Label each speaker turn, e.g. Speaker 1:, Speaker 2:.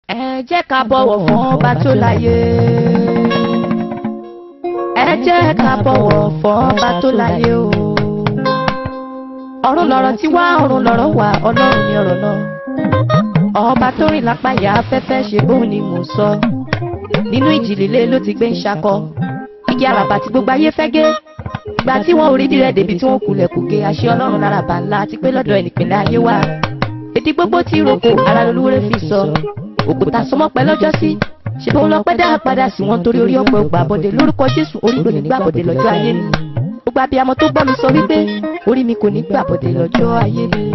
Speaker 1: ẹ jẹ́ ká bọ̀wọ̀ fún ọba tó láyé. ẹ jẹ́ ká bọ̀wọ̀ fún ọba tó láyé o. ọ̀run lọ̀rọ̀ tí wá ọ̀run lọ̀rọ̀ wà ọlọ́run ni ọ̀rọ̀ náà. ọba tó rìn lápá ìyá afẹ́fẹ́ ṣe bóun ni mò ń sọ. nínú ìjì líle ló ti gbé ń ṣakọ. igi àràbà tí gbogbo ayé fẹ́ gé. ìgbà tí wọn ò rí dirẹ̀ débi tí wọ́n kulẹ̀ kò gé àṣẹ ọlọ́run lára bá ńlá àti pé lọ́dọ̀ ẹnìpínlẹ̀ ayé wà. èdè gbogbo tí roko ara lolúwere fi sọ òkúta sọmọpẹ lọ́jọ́ sí ṣe bó lọ pẹ́ dá padà sí wọn torí orí ọ̀pẹ ògbà bọ̀dẹ̀ lórúkọ jésù orí kò ní gbà bọ̀dẹ̀ lọ́jọ́ ayé mi gbogbo abiyamọ tó gbọ́ mi sọ wípé orí mi kò ní gbà bọ̀dẹ̀ lọ́jọ́ ayé mi.